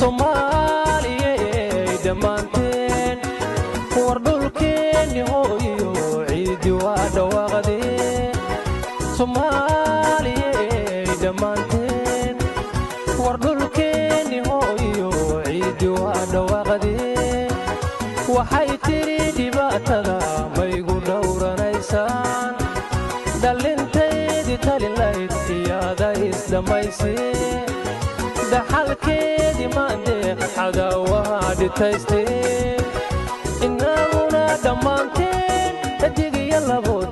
soomaaliyey dhammaanteen war dhulkeenni hooyo ciiddi waa dhawaaqdee soomaaliyey dhammaanteen war dhulkeenni hooyo ciiddi waa dhawaaqdee waxay tidhi dhibaatada maygu dhowranaysaan dhallintaydii talilayd iyaada isdhammaysee daxalkeedii maandeeq cadaawaha dhitaystee innaguna dhammaanteen dhadig iyo labo